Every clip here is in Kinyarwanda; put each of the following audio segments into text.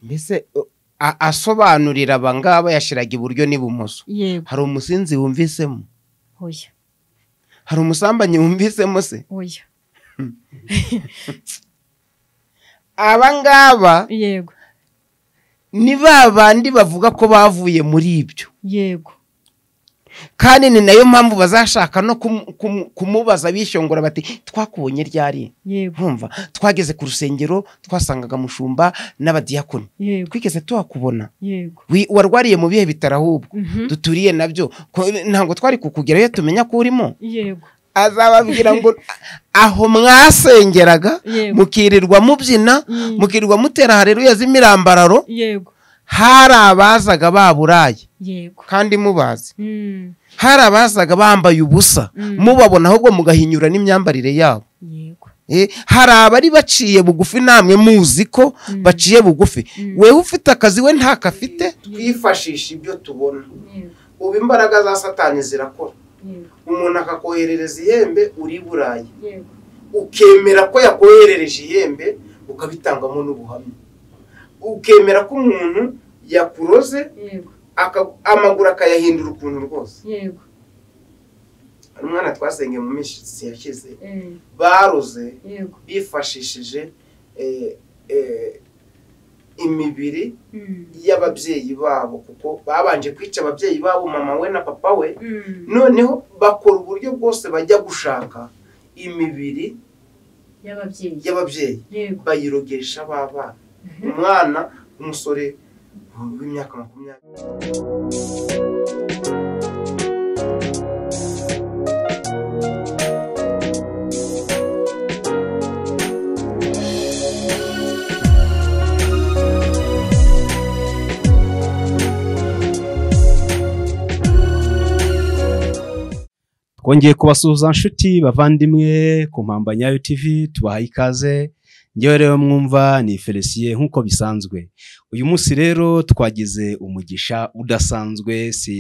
Mbese a- asobanurira aba ngaba yashyiraga iburyo n'ibumoso yego hari umusinzi wumvisemo oya hari umusambanyi wumvisemo se oya aba ngaba yego ni ba bandi bavuga ko bavuye muri ibyo yego kandi ni nayo mpamvu bazashaka no kumu- kumu- kumubaza bishongora bati twakubonye ryari yego nkumva twageze ku rusengero twasangaga mushumba n'abadiyakoni yego twigeze tuhakubona yego Wi- warwariye mu bihe bitaro ahubwo Mhm. duturiye nabyo Ko- ntabwo twari kukugerayo tumenya ko urimo yego azababwira ngo aho mwasengeraga Yego. mukirirwa mubyina Mm. mukirirwa mutera hareruya z'imirambararo yego hari abazaga baburaye yego kandi mubazi Mm. hari abazaga bambaye ubusa Mm. mubabona ahubwo mugahinyura n'imyambarire yabo yego Eh, hari abari baciye bugufi namwe muzi ko baciye bugufi wewe ufite akazi we ntako afite twifashisha ibyo tubona yego ubu imbaraga za satani zirakora yego umuntu akakoherereza ihembe uri burayi yego ukemera ko yakoherereje ihembe ukabitangamo n'ubuhamya ukemera ko umuntu yakuroze yego aka- amaguru akayahindura ukuntu rwose yego hari umwana twasengeye mu minsi yashize Eh, baroze yego bifashishije eh, eh, imibiri Mm. y'ababyeyi babo kuko babanje kwica ababyeyi babo mama we na papa we Mm. noneho bakora uburyo bwose bajya gushaka imibiri y'ababyeyi y'ababyeyi yego bayirogesha b'abana umwana umusore w'imyaka makumyabiri twongeye kubasuhuza nshuti bavandimwe ku mpamba nyayo tv tubahaye ikaze ngewe rero mwumva ni felisiye nk'uko bisanzwe uyu munsi rero twagize umugisha udasanzwe si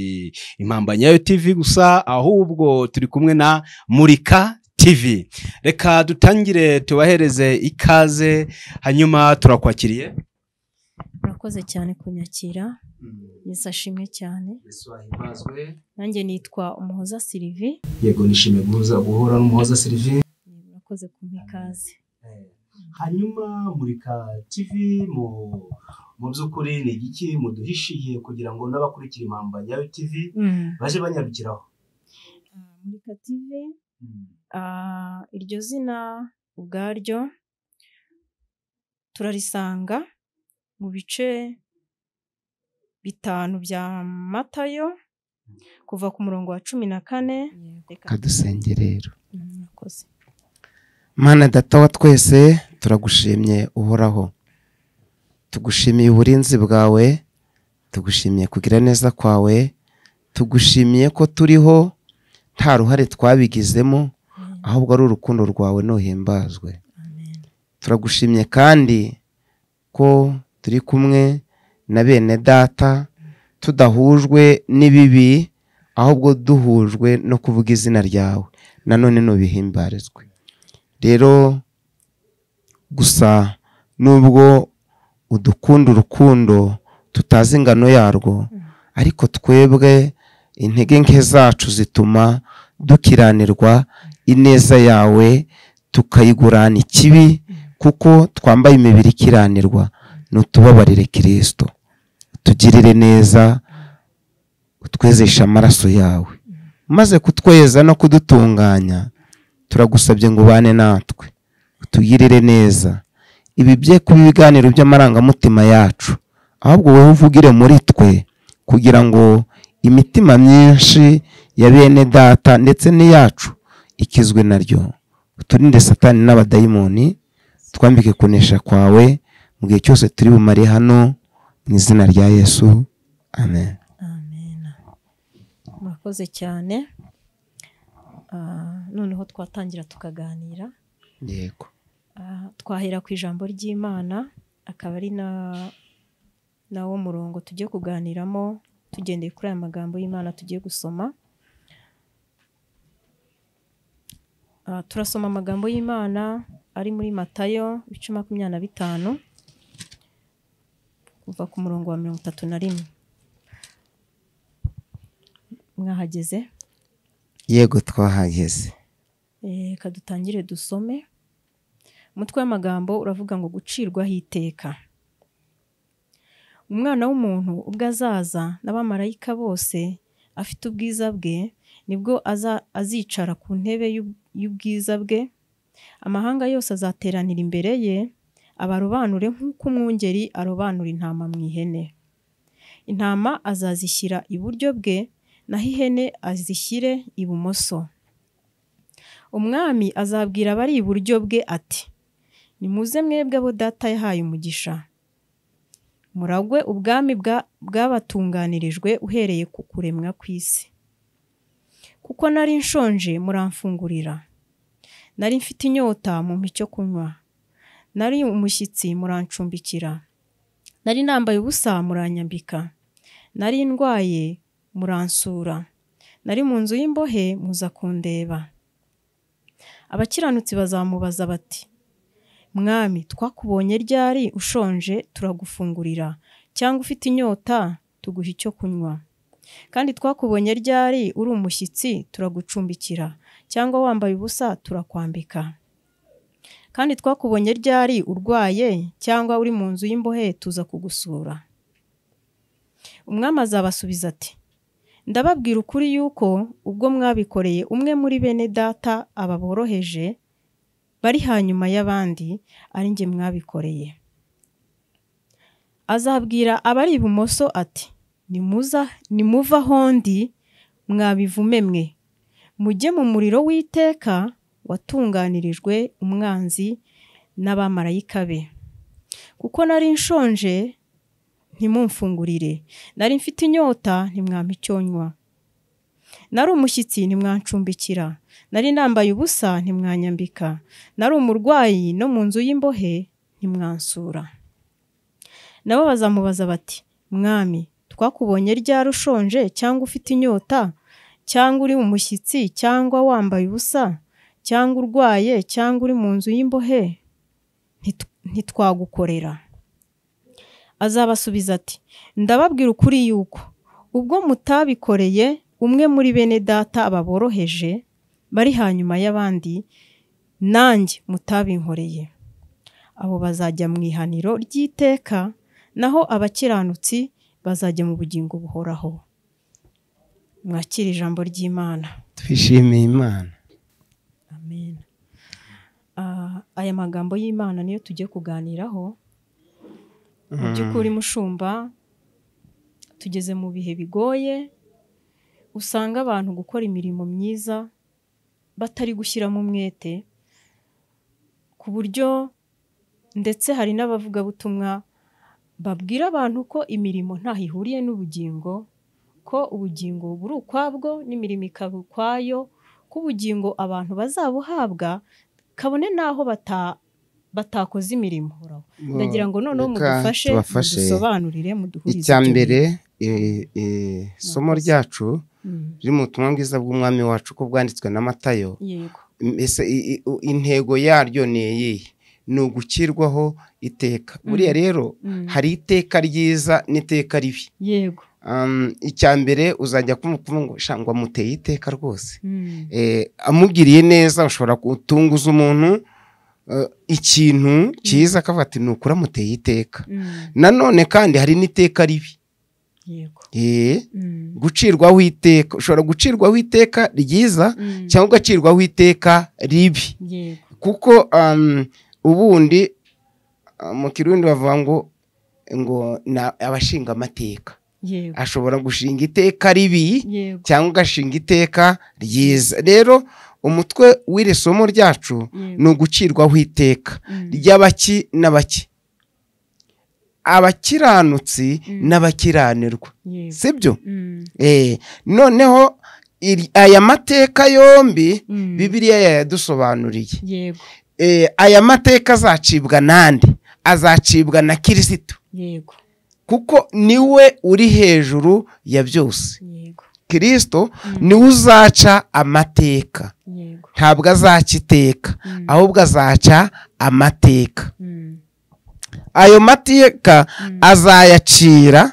impamba nyayo tv gusa ahubwo turi kumwe na murika tv reka dutangire tubahereze ikaze hanyuma turakwakiriye murakoze cyane kunyakira yesu ashimwe cyane nanjye nitwa umuhoza sirivi yego nishimiye guhura n'umuhoza serivisi murakoze kumpa ikaze Eh, hanyuma murika tv mu mu by'ukuri ni igiki muduhishiye kugira ngo n'abakurikira impamba ya tv baje banyarukiraho murika tv ah, iryo zina ubwaryo turarisanga mu bice bitanu bya matayo kuva ku murongo wa cumi na kane Reka- kadusenge rero Mm, murakoze mana data wa twese turagushimye uhoraho tugushimiye uburinzi bwawe tugushimiye kugira neza kwawe tugushimiye ko turiho nta ruhare twabigizemo ahubwo ari urukundo rwawe ntuhimbazwe amen turagushimye kandi ko turi kumwe na bene data tudahujwe n'ibibi ahubwo duhujwe no kuvuga izina ryawe nanone ntubihimbarizwe rero gusa nubwo udukunda urukundo tutazi ingano yarwo ariko twebwe intege nke zacu zituma dukiranirwa ineza yawe tukayigurana ikibi kuko twambaye imibiri ikiranirwa n'utubabarire kirisito tugirire neza utwezeshe amaraso yawe maze kutweza no kudutunganya turagusabye ngo ubane natwe utugirire neza ibi bye kuba ibiganiro by'amarangamutima yacu ahubwo wowe uvugire muri twe kugira ngo imitima myinshi ya bene data ndetse n'iyacu ikizwe naryo uturinde satani n'abadayimoni twambike kunesha kwawe mu gihe cyose turi bumare hano mu izina rya yesu amen amen murakoze cyane Ah, noneho twatangira tukaganira yego Ah, twahera ku ijambo ry'imana akaba ari na nawo murongo tugiye kuganiramo tugendeye kuri aya magambo y'imana tugiye gusoma Ah, turasoma amagambo y'imana ari muri matayo ibice makumyabiri na bitanu kuva ku murongo wa mirongo itatu na rimwe mwahageze yego twahageze Eh, reka dutangire dusome umutwe w'amagambo uravuga ngo gucirwaho iteka umwana w'umuntu ubwo azaza n'abamarayika bose afite ubwiza bwe nibwo aza- azicara ku ntebe y'ub- y'ubwiza bwe amahanga yose azateranira imbere ye abarobanure nk'uko umwungeri arobanura intama mu ihene intama azazishyira iburyo bwe naho ihene azishyire ibumoso umwami azabwira abari iburyo bwe ati nimuze mwebwe abo data yahaye umugisha muragwe ubwami bwa- bwabatunganirijwe uhereye ku kuremwa kw'isi kuko nari nshonje muramfungurira nari mfite inyota mumpa icyo kunywa nari umushyitsi murancumbikira nari nambaye ubusa muranyambika nari ndwaye muransura nari mu nzu y'imbohe muza kundeba abakiranutsi bazamubaza bati mwami twakubonye ryari ushonje turagufungurira cyangwa ufite inyota tuguha icyo kunywa kandi twakubonye ryari uri umushyitsi turagucumbikira cyangwa wambaye ubusa turakwambika kandi twakubonye ryari urwaye cyangwa uri mu nzu y'imbohe tuza kugusura umwami azabasubiza ati ndababwira ukuri yuko ubwo mwabikoreye umwe muri bene data aba boroheje bari hanyuma y'abandi ari njye mwabikoreye azabwira abari ibumoso ati nimuza nimuva ahondi mwabivume mwe mujye mu muriro w'iteka watunganirijwe umwanzi n'abamarayika be kuko nari nshonje ntimumfungurire nari mfite inyota ntimwampa icyo nywa nari umushyitsi ntimwancumbikira nari nambaye ubusa ntimwanyambika nari umurwayi no mu nzu y'imbohe ntimwansura nabo bazamubaza bati mwami twakubonye ryari ushonje cyangwa ufite inyota cyangwa uri umushyitsi cyangwa wambaye ubusa cyangwa urwaye cyangwa uri mu nzu y'imbohe Ntitu- ntitwagukorera azabasubiza ati ndababwira ukuri yuko ubwo mutabikoreye umwe muri bene data ababoroheje bari hanyuma y'abandi nanjye mutabinkoreye abo bazajya mu ihaniro ry'iteka naho abakiranutsi bazajya mu bugingo buhoraho mwakire ijambo ry'imana twishimiye imana amen Ah, aya magambo y'imana niyo tugiye kuganiraho mu by'ukuri mushumba tugeze mu bihe bigoye usanga abantu gukora imirimo myiza batari gushyiramo umwete ku buryo ndetse hari n'abavugabutumwa babwira abantu ko imirimo ntaho ihuriye n'ubugingo ko ubugingo buri ukwabwo n'imirimo ikaba ukwayo ko ubugingo abantu bazabuhabwa kabone n'aho bata- batakoze imirimo ndagira ngo noneho Reka mudufashe tubafashe. mudusobanurire muduhurize icya ibyo mbere eh, eh, isomo Murakoze. ryacu Mm, riri mu butumwa bwiza bw'umwami wacu uko bwanditswe na matayo yego mbese i- i- u- intego yaryo ni iyihe ni ugukirwaho iteka buriya rero Mm, hari iteka ryiza n'iteka ribi yego Um, icya mbere uzajya kumva ngo "Sha, ngo amuteye iteka rwose Mm, Eh, amugiriye neza ushobora gutunguza umuntu eh, ikintu cyiza akavuga ati ni ukuri amuteye iteka mm, nanone kandi hari n'iteka ribi yego Eh, Mm, gucirwaho iteka ushobora gucirwaho iteka ryiza mm, cyangwa ugacirwaho iteka ribi yego kuko um, ubundi uh, mu kirundi bavuga ngo ngo ni abashinga amateka yego ashobora gushinga iteka ribi yego cyangwa ugashinga iteka ryiza rero umutwe w'iri somo ryacu ni yego ugucirwaho iteka Mm, ry'abaki n'abaki abakiranutsi Mm. n'abakiranirwa yego sibyo Mm, Eh, noneho iri- aya mateka yombi mm, bibiriya yayadusobanuriye yego Eh, aya mateka azacibwa nande azacibwa na kirisito yego kuko niwe uri hejuru ya byose yego kirisito Mm. niwe uzaca amateka yego ntabwo azaca iteka Mm, ahubwo azaca amateka mm, ayo mateka azayacira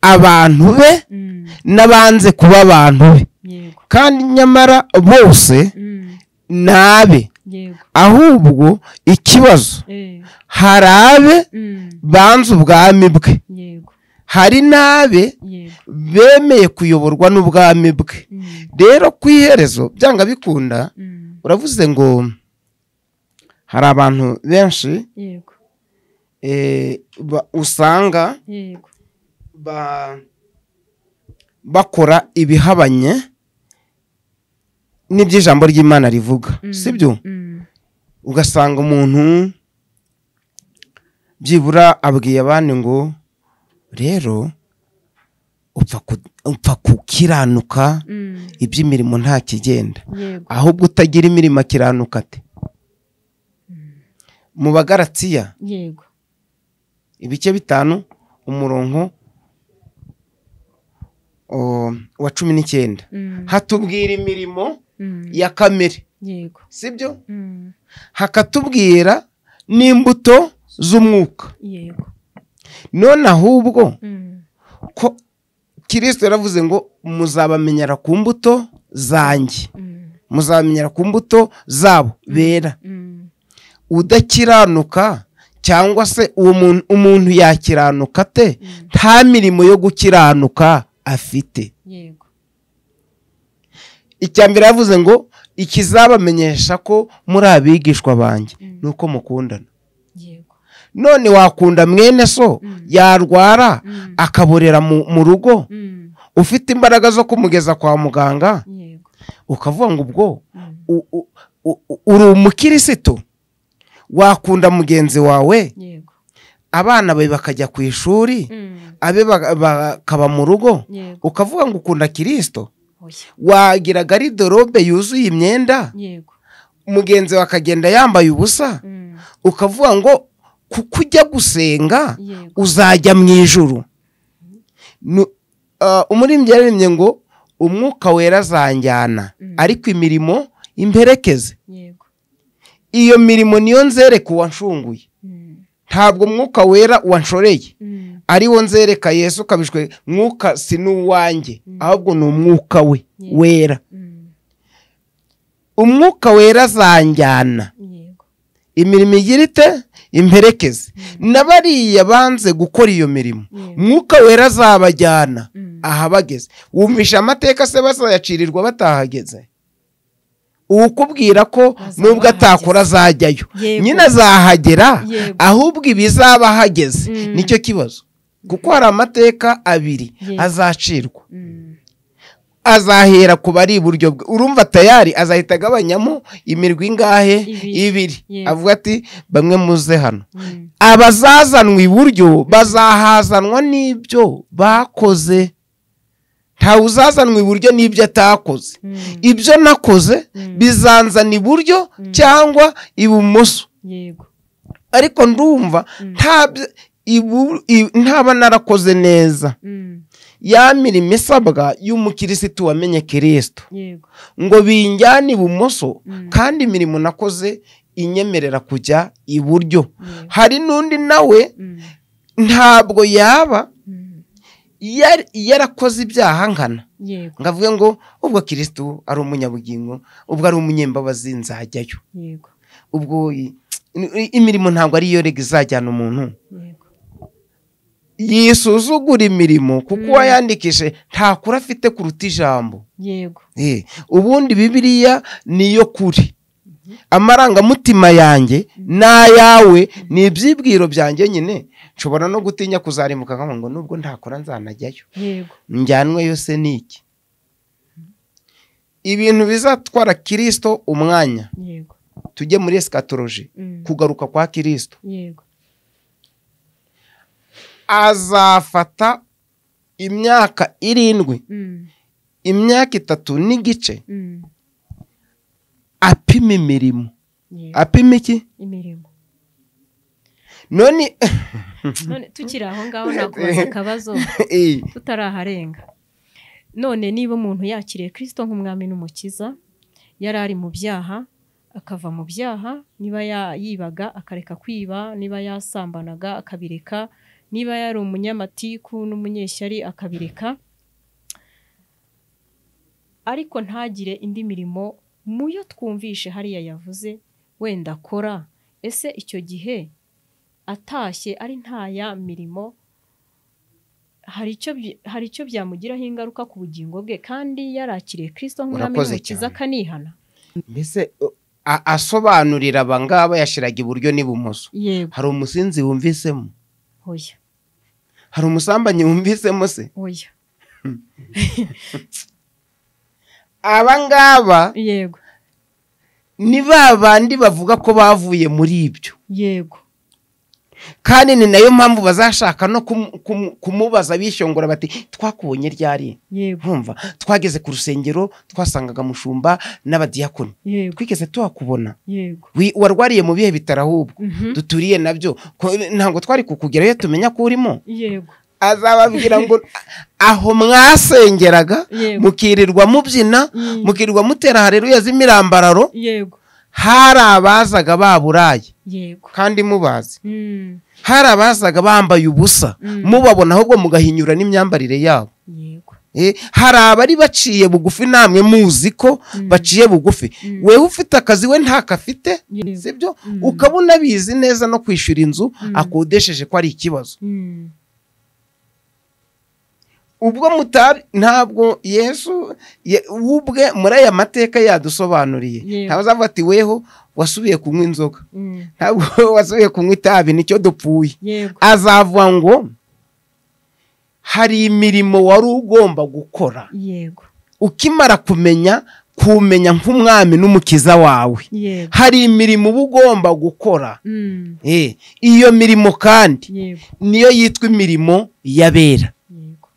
abantu be Mm, n'abanze kuba abantu be yego kandi nyamara bose Mm, ni abe yego ahubwo ikibazo Eh, hari abe mm, banze ubwami bwe yego hari n'abe yego bemeye kuyoborwa n'ubwami bwe Mm, rero ku iherezo byanga bikunda mm, uravuze ngo hari abantu benshi yego eh, ba- usanga yego ba- bakora ibihabanye n'ibyo ijambo ry'imana rivuga Mm, sibyo mm, ugasanga umuntu byibura abwiye abandi ngo rero upfa ku- upfa gukiranuka mm, iby'imirimo nta kigenda yego ahubwo utagira imirimo akiranuka ate mu bagaratsiya yego ibice bitanu umurongo o, wa cumi n'icyenda Mm, hatubwira imirimo mm, ya kamere yego sibyo Mm, hakatubwira n'imbuto z'umwuka yego none ahubwo Mm, ko kirisito yaravuze ngo muzabamenyera ku mbuto zanjye mm, muzabamenyera ku mbuto zabo bera mm, udakiranuka cyangwa se uwo muntu umuntu yakiranuka ate Mm. nta mirimo yo gukiranuka afite yego icya mbere yavuze ngo ikizabamenyesha ko muri abigishwa banjye Mm. ni uko mukundana yego none wakunda mwene so Mm. yarwara Mm. akaborera mu mu rugo Mm, ufite imbaraga zo kumugeza kwa muganga yego ukavuga ngo ubwo Mm, u- u- u- u- uri umukirisitu wakunda mugenzi wawe yego abana be bakajya ku ishuri Mm, abe ba- bakaba mu rugo yego ukavuga ngo ukunda kirisito oya wagira garidorobe yuzuye imyenda yego mugenzi we akagenda yambaye ubusa Mm, ukavuga ngo kuko ujya gusenga yego uzajya mu ijuru Nu- ah, umuririmbyi yaririmbye ngo umwuka wera azanjyana Mm. ariko imirimo imperekeze yego iyo mirimo niyo nzereka uwanshunguye Mm, ntabwo umwuka wera uwanshoreye mm, ari wo nzereka yesu ukabishwe mwuka si n'uwanjye Mm. ahubwo ni umwuka we Yeah. wera mm, umwuka wera azanjyana yego imirimo igira ite imperekeze na bariya banze gukora iyo mirimo Yeah. umwuka wera azabajyana Mm. aha bageze wumvisha amateka se bazayacirirwa batahageze uwukubwira ko Bazaba nubwo atakora azajyayo Yego. nyine azahagera Yego. ahubwo ibizaba hageze Mm. nicyo kibazo kuko hari amateka abiri Yego. azacirwa Mm, azahera ku bari iburyo bwe urumva tayari azahita agabanyamo imirwi ingahe Ibiri. ibiri Yego. avuga ati bamwe muze hano mm, abazazanwa iburyo bazahazanwa n'ibyo bakoze ntawe uzazanwa iburyo n'ibyo atakoze mm, ibyo nakoze Mm. bizanzana iburyo cyangwa ibumoso yego ariko ndumva nta byo- ibu- i- ntaba narakoze neza Mm, ya mirimo isabwa y'umukirisitu wamenye kirisito yego ngo binjyane ibumoso Mm. kandi imirimo nakoze inyemerera kujya iburyo Yeah. hari n'undi nawe Mm, ntabwo yaba mm, yar- yarakoze ibyaha ngana yego ngo avuge ngo ubwo kirisitu ari umunyabugingo ubwo ari umunyembabazi nzajyayo yego ubwo i- i- imirimo ntabwo ariyo rega izajyana umuntu yego yisuzugura imirimo kuko Mm. uwayandikije nta kuri afite kuruta ijambo yego Eh, ubundi bibiriya niyo kuri amarangamutima yanjye n'ayawe ni ibyibwiro byanjye nyine nshobora no gutinya kuzarimbuka nkavuga ngo nubwo ntakora nzanajyayo yego njyanweyo se ni iki ibintu bizatwara kirisito umwanya yego tujye muri esikatoroji Mm, kugaruka kwa kirisito yego azafata imyaka irindwi Mm, imyaka itatu n'igice mm, apima imirimo yego apima iki imirimo none none tukiri aho ngaho nakubaza akabazo Eh, tutaraharenga none niba umuntu yakiriye kirisito nk'umwami n'umukiza yari ari mu byaha akava mu byaha niba ya- yibaga akareka kwiba niba yasambanaga akabireka niba yari umunyamatiku n'umunyeshyari akabireka ariko ntagire indi mirimo mu yo twumvishe hariya yavuze wenda akora ese icyo gihe atashye ari nta ya mirimo hari icyo bi- hari icyo byamugiraho ingaruka ku bugingo bwe kandi yarakiriye Kristo nk'umwami Urakoze n'umukiza cyane. akanihana mbese uh, a- asobanurira aba ngaba yashiraga iburyo n'ibumoso yego hari umusinzi wumvisemo oya hari umusambanyi wumvisemo se oya aba ngaba yego ni ba bandi bavuga ko bavuye muri ibyo yego kandi ni nayo mpamvu bazashaka no kumu- kumu- kumubaza bishongora bati twakubonye ryari yego nkumva twageze ku rusengero twasangaga mushumba n'abadiyakoni yego twigeze tuhakubona yego Wi- warwariye mu bihe bitaro ahubwo Mhm. duturiye nabyo Ko- ntabwo twari kukugeraho iyo tumenya ko urimo yego azababwira ngo aho mwasengeraga yego mukirirwa mubyina Mm. mukirirwa mutera hareruya z'imirambararo yego hari abazaga baburaye yego kandi mubazi Mm. hari abazaga bambaye ubusa Mm. mubabona ahubwo mugahinyura n'imyambarire yabo yego Eh, hari abari baciye bugufi namwe muzi ko Mm. baciye bugufi Mm. wewe ufite akazi we ntako afite Yego. sibyo Mm. ukaba unabizi neza no kwishyura inzu Mm. akodesheje ko ari ikibazo Mm. ubwo mutabi ntabwo yesu ye- we ubwe muri aya mateka yadusobanuriye Yego. ntabwo azavuga ati weho wasubiye kunywa inzoga Mm. ntabwo wasubiye kunywa itabi nicyo dupfuye yego azavuga ngo hari imirimo wari ugomba gukora yego ukimara kumenya kumenya nk'umwami n'umukiza wawe yego hari imirimo uba ugomba gukora Mm. Eh, iyo mirimo kandi yego niyo yitwa imirimo y'abera yego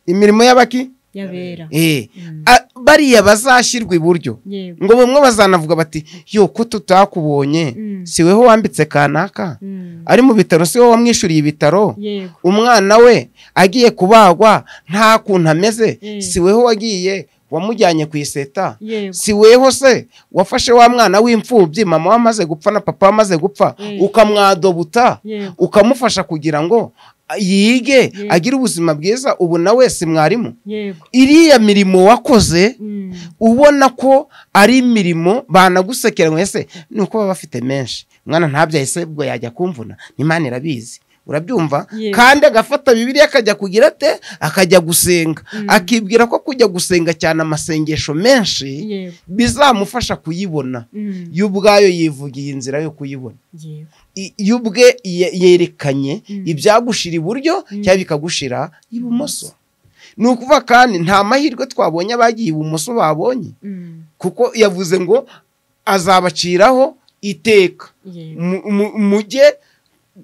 imirimo y'abaki yabera Eh, Mm. a- bariya bazashyirwa iburyo yego ngo bamwe bazanavuga bati yo ko tutakubonye Mm. si weho wambitse kanaka Mm. ari mu bitaro si wowe wamwishyuriye ibitaro yego umwana we agiye kubagwa nta kuntu ameze Mm. si weho wagiye wamujyanye ku iseta yego si weho se wafashe wa mwana w'imfubyi mama we amaze gupfa na papa we amaze gupfa Mm. ukamwadobuta yego ukamufasha kugira ngo yige Mm. agire ubuzima bwiza ubu nawe si mwarimu yego iriya mirimo wakoze Mm. ubona ko ari imirimo banagusekera ngo ese ni uko baba bafite menshi mwana ntabyaye se ubwo yajya kumvuna n'imana irabizi urabyumva Yego. kandi agafata bibiliya akajya kugira ate akajya gusenga Mm. akibwira ko kujya gusenga cyane amasengesho menshi yego bizamufasha kuyibona Mm. yo ubwayo yivugiye inzira yo kuyibona yego I- yo ubwe ye- yerekanye Mm. ibyagushira iburyo Mm. cyangwa bikagushira ibumoso ni ukuvuga kandi nta mahirwe twabonye abagiye ibumoso babonye Mm. kuko yavuze ngo azabaciraho iteka yego Mu- mu- mujye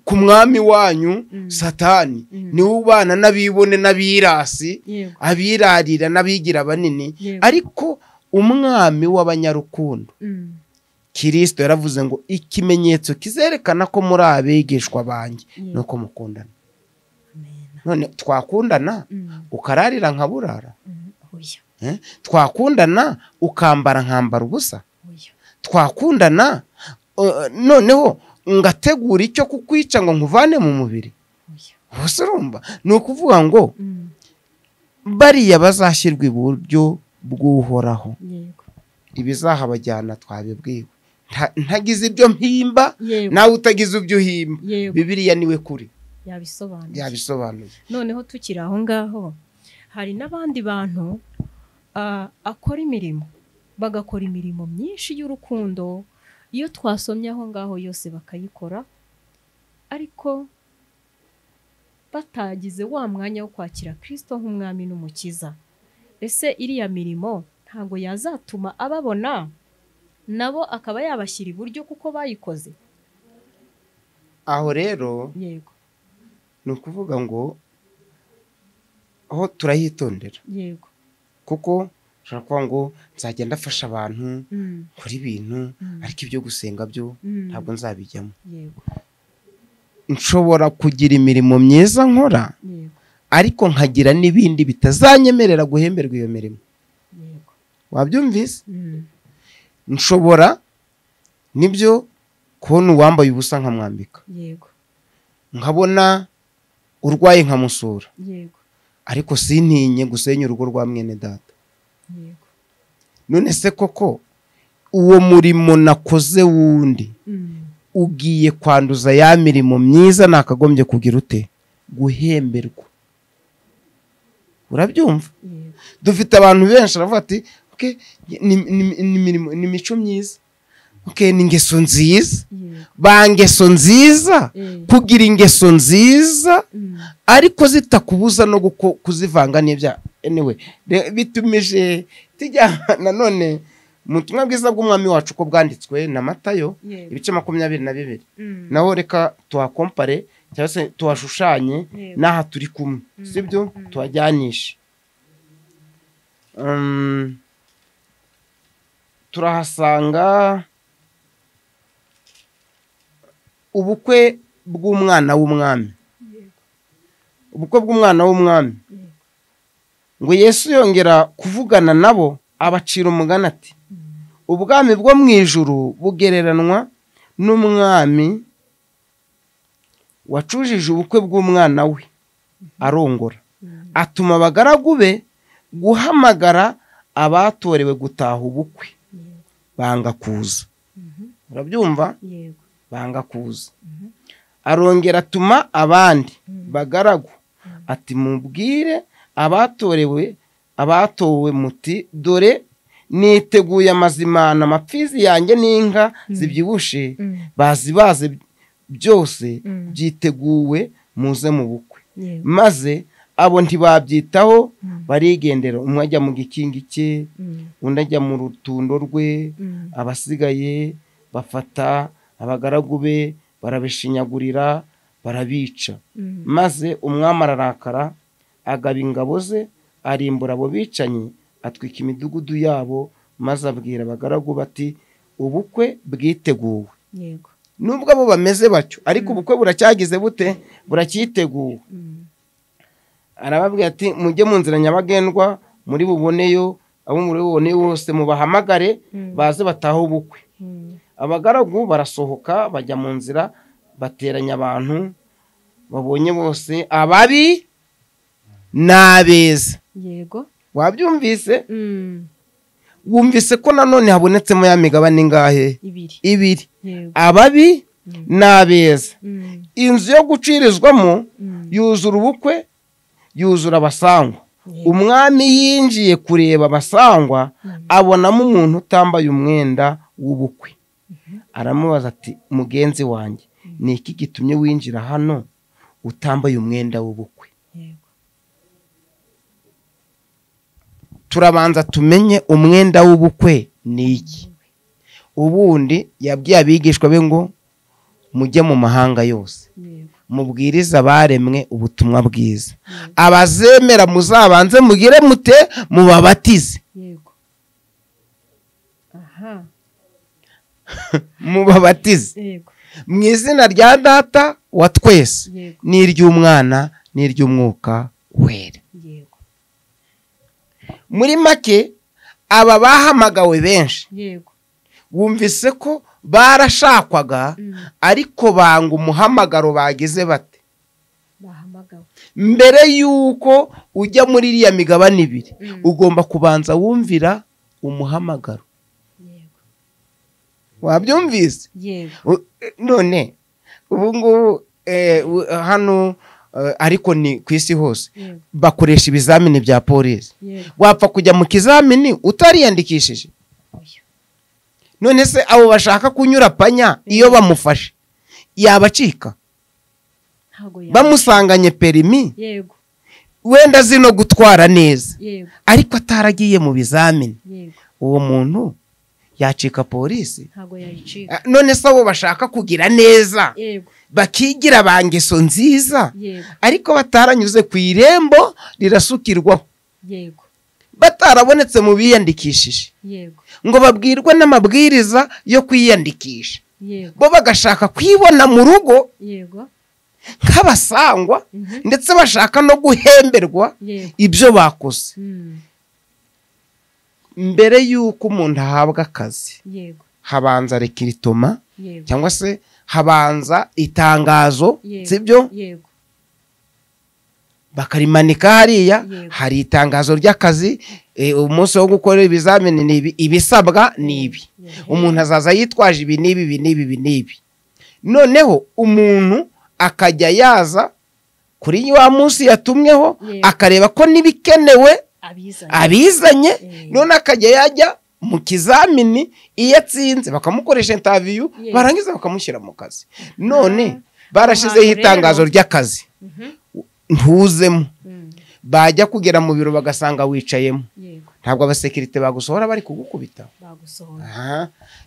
ku mwami wanyu Mm. satani Mm. niwe ubana n'abibone n'abirasi yego abirarira n'abigira banini Yego. ariko umwami w'abanyarukundo Mm. kirisito yaravuze ngo ikimenyetso kizerekana ko muri abigishwa banjye ni uko mukundana none twakundana Mm. ukararira nkaburara Mm. oya eh? twakundana ukambara nkambara ubusa oya twakundana uh, noneho ngategura icyo kukwica ngo nkuvane mu mubiri oya ubuse urumva ni ukuvuga ngo Mm. bariya bazashyirwa iburyo bw'uhoraho yego ibizahabajyana twabibwiwe Nta- ntagize ibyo mpimba yego nawe utagize ibyo uhimba yego bibiriya niwe kuri yabisobanuye yabisobanuye noneho tukiri aho ngaho hari n'abandi bantu ah, akora imirimo bagakora imirimo myinshi y'urukundo iyo twasomye aho ngaho yose bakayikora ariko batagize wa mwanya wo kwakira kirisito nk'umwami n'umukiza ese iriya mirimo ntabwo yazatuma ababona nabo akaba yabashyira iburyo kuko bayikoze aho rero yego ni ukuvuga ngo aho turahitondera yego kuko ushobora kuvuga ngo nzajya ndafasha abantu Mm, kora ibintu Mm. ariko ibyo gusenga byo mm, ntabwo nzabijyamo yego nshobora kugira imirimo myiza nkora yego ariko nkagira n'ibindi bitazanyemerera guhemberwa iyo mirimo yego wabyumvise Mm, nshobora nibyo kubona uwambaye ubusa nkamwambika yego nkabona urwaye nkamusura yego ariko sintinye gusenya urugo rwa mwene data yego none se koko uwo murimo nakoze wundi Mm, ugiye kwanduza ya mirimo myiza nakagombye kugira ute guhemberwa urabyumva yego dufite abantu benshi baravuga ati "Okay, ni- ni- ni imirimo- ni imico myiza Okay, ni ingeso nziza yego ba ngeso nziza eh, kugira ingeso nziza mm, ariko zitakubuza no guko- kuzivanga n'ibyaha anyway re- bitumije tujya nanone mu butumwa bwiza bw'umwami wacu uko bwanditswe na matayo yego ibice makumyabiri na bibiri Mm, naho reka tuhakompare cyangwa se tuhashushanye Yego. n'aha turi kumwe Mm, sibyo mm. tuhajyanishe Um, turahasanga ubukwe bw'umwana w'umwami yego ubukwe bw'umwana w'umwami Mm. ngo yesu yongera kuvugana nabo abacira umugani ati ubwami bwo mu ijuru bugereranwa n'umwami wacujije ubukwe bw'umwana we arongora Mm. atuma abagaragu be guhamagara abatorewe gutaha ubukwe yego banga kuza Mhm. urabyumva yego banga kuza arongera atuma abandi bagaragu ati mubwire abatorewe abatowe muti dore niteguye amazimana amapfizi yanjye n'inka zibyibushe Mm, bazibaze byose Mm. byiteguwe muze mu bukwe yego maze abo ntibabyitaho Mm. barigendera umwe ajya mu gikingi cye Mm, undi ajya mu rutundo rwe mm, abasigaye bafata abagaragu be barabishinyagurira barabica mm, maze umwami ararakara agaba ingabo ze arimbura abo bicanyi atwika imidugudu yabo maze abwira abagaragu bati ubukwe bwiteguwe yego nubwo abo bameze batyo ariko ubukwe buracyagize bute buracyiteguwe Mm, arababwira ati mujye mu nzira nyabagendwa muri buboneyo abo muri buboneyo bose mubahamagare Mm. baze batahe ubukwe mm, abagaragu barasohoka bajya mu nzira bateranya abantu babonye bose ababi n'abeza yego wabyumvise Mm, wumvise ko nanone habonetsemo ya migabane ingahe ibiri ibiri yego ababi Mm. n'abeza Mm, inzu yo gucirizwamo mm, yuzura ubukwe yuzura abasangwa yego. umwami yinjiye kureba abasangwa Mm. abonamo umuntu utambaye umwenda w'ubukwe aramubaza ati mugenzi wanjye ni iki gitumye winjira hano utambaye umwenda w'ubukwe yego turabanza tumenye umwenda w'ubukwe ni iki ubundi yabwiye abigishwa be ngo mujye mu mahanga yose yego mubwirize abaremwe ubutumwa bwiza abazemera muzabanze mugire mute mubabatize yego aha mubabatize yego mu izina rya data wa twese yego n'iry'umwana n'iry'umwuka wera yego muri make aba bahamagawe benshi yego bumvise ko barashakwaga Mm. ariko banga umuhamagaro bagize bate bahamagawe mbere y'uko ujya muri iriya migabane ibiri Mm. ugomba kubanza wumvira umuhamagaro yego wabyumvise yego U- eh, none ubu ngubu eh, u- hano eh, ariko ni ku isi hose yego bakoresha ibizamini bya polisi yego wapfa kujya mu kizamini utariyandikishije oya none se abo bashaka kunyura panya iyo bamufashe yabacika ntago yaba bamusanganye perimi yego wenda azi no gutwara neza yego ariko ataragiye mu bizamini yego uwo muntu yacika polisi ntago yayicika Ah, none se abo bashaka kugira neza yego bakigira ba ngeso nziza yego ariko bataranyuze ku irembo rirasukirwaho yego batarabonetse mu biyandikishije yego ngo babwirwe n'amabwiriza yo kwiyandikisha yego bo bagashaka kwibona mu rugo yego nk'abasangwa Mhm. ndetse bashaka no guhemberwa yego ibyo bakoze Mm. mbere y'uko umuntu ahabwa akazi yego habanza rekiritoma yego cyangwa se habanza itangazo Yego. sibyo yego bakarimanika hariya Yego. hari itangazo ry'akazi eh, umunsi wo gukorera ibizamini ni ibi ibisabwa ni ibi umuntu azaza yitwaje ibi n'ibi ibi n'ibi ibi n'ibi noneho umuntu akajya yaza kuri wa munsi yatumweho Yego. akareba ko n'ibikenewe abizanye abizanye Yego. none akajya yajya mu kizamini iyo atsinze bakamukoresha intaviyu Yego. barangiza bakamushyira mu kazi none Ah, barashyizeho ahantu rero- itangazo ry'akazi Mhm. ntuzemo Mm, bajya kugera mu biro bagasanga wicayemo yego ntabwo abasekirite bagusohora bari kugukubita bagusohora Aha.